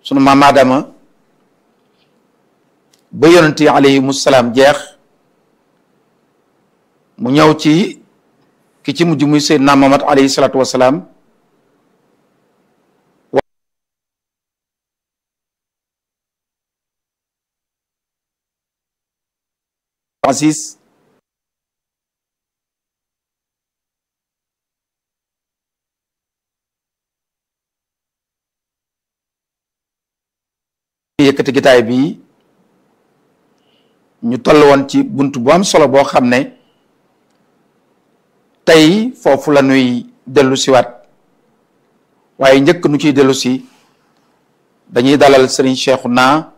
sunu maam Aadama ba yonent yi alayhimu salaam jeex mu ñëw ci ki ci mujj muy Seydina Muhammad alayhi salaatu wasalaam Aziz yëkkati gitaay bi ñu toll woon ci bunt bu am solo boo xam ne tey foofu la ñuy dellu siwaat waaye njëkk nu ciy dellu si dañuy dalal Serigne Cheikhouna